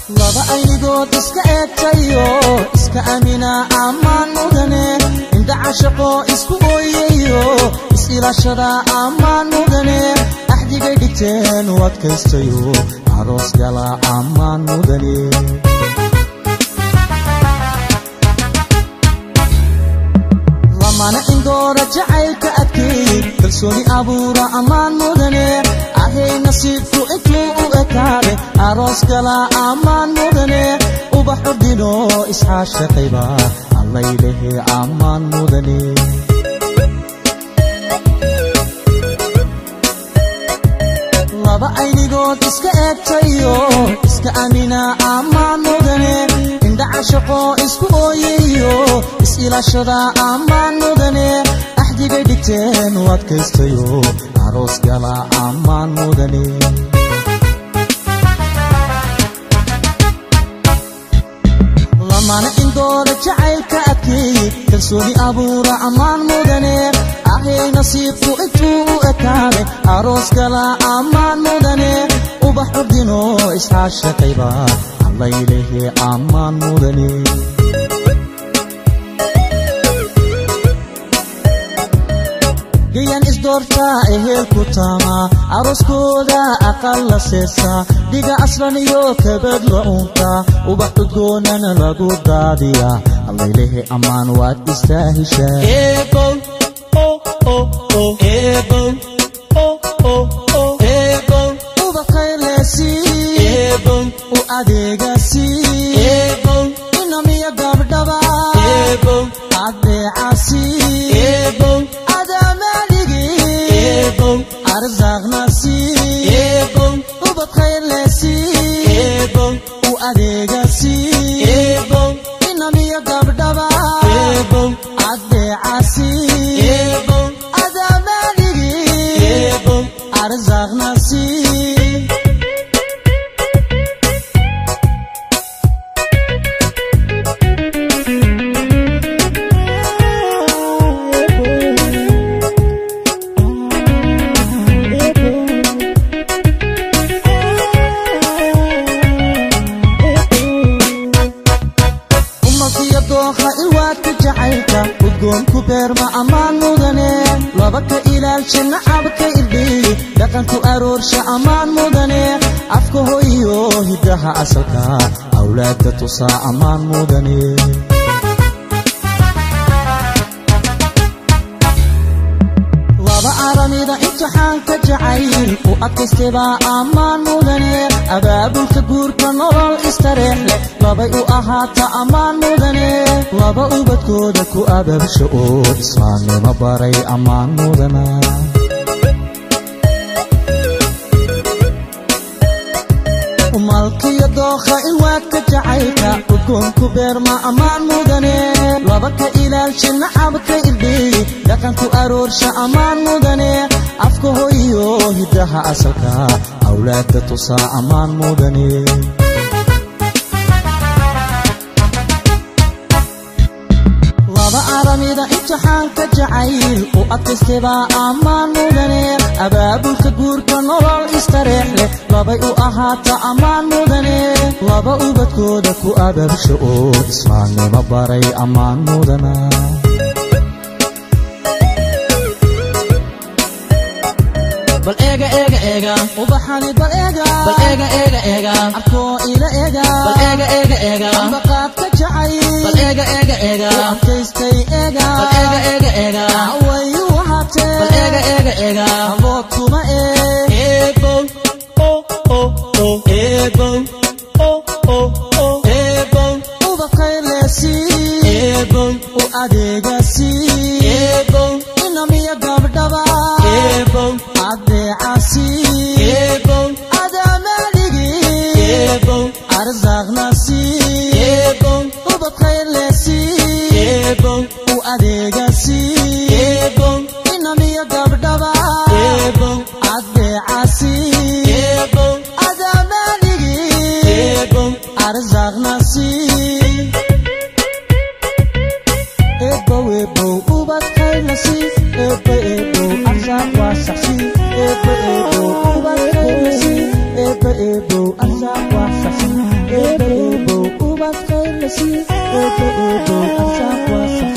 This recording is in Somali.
laba aynigood iska eegtayo iska amina ammaan mudane indha cashaqo isku ooyayo is-ilaashada ammaan mudane axdigay dhigteen u adkaystayo aroos gala ammaan mudane lamana indoora jacaylka adkeey kalsooni abuura ammaan mudane ahay nasiibku intuu u ekaade aroos gala ammaan mudane ubax ordino isxaashaqayba allaylehe ammaan mudane laba aynigood iska eegtayo iska amina ammaan mudane indha cashaqo isku ooyayo is-ilaashada ammaan mudane axdigay dhigteen u adkaystayo aroos gala ammaan mudane lamana indoora jacaylka adkeey kalsooni abuura ammaan mudane ahay nasiibku intuu u ekaade aroos gala ammaan mudane ubax ordino isxaashaqayba allaylehe ammaan mudane gayan isdoortaa ehelku taamaa arooskooda aqal la seesaa dhiga aslan iyo kabad la uuntaa ubax udgoonana lagu daadiyaa allaylehe ammaan waad istaahishaa ubaqaylesii u adeegasii inamiya gabdhaba adeecasii ubad khayrlesii u adeegasii inamiya gabdhaba adeecasii adaamanigii arsaaqnasii dooha iwaadka jacaylka udgoonku beerma ammaan mudane laba ka ilaalsha nacabka irdhiyi dhaqanku aroorsha ammaan mudane afka hoyo hiddaha asalka awlaadda tusaa ammaan mudane laba aramida imtixaanka jacayl u adkaystaybaa ammaan mudane abaabulka guurka nolol istareex leh labay u ahaata ammaan mudane laba ubadkooda ku abaabsha oo islaamnimo baray ammaan mudana malkiyo dookha ilwaadka jacaylka udgoonku beerma ammaan mudane laba ka ilaalsha nacabka irdhiyi dhaqanku aroorsha ammaan mudane afka hoyo hiddaha asalka awlaadda tusaa ammaan mudane laba aramida imtixaanka jacayl u adkaystaybaa ammaan mudane abaabulka guurka nolol istareex leh labay u ahaata ammaan mudane laba ubadkooda ku abaabsha oo islaamnimo baray ammaan mudana bal eega eega eega ubaxani bal eega bal eega eega eega abkoo ila eega bal eega eega eega ambaqaadka jacay bal eega eega eega adkaystay eega bal eega eega eega wayu wahatee bal eega eega eega abood kuma ee eebow o o o eebow o o o eebow ubaqaylesii eebow u adeegasii eebow inamiya gabdhaba eebow adeecasii eebow adaamanigii eebow arsaaqnasii eebow ubad khayrlesii eebow u adeegasii eebow inamiya gabdhaba eebow adeecasii eebow adaamanigii eebow arsaaqnasii ebow ebow ubad khayrlasi ebo ebow arsaaq waasaxsi ebo ebow ubad khayrlasi ebo ebow arsaaq waasaxsi ebo la siiyo eebo eebow arsaaq waasa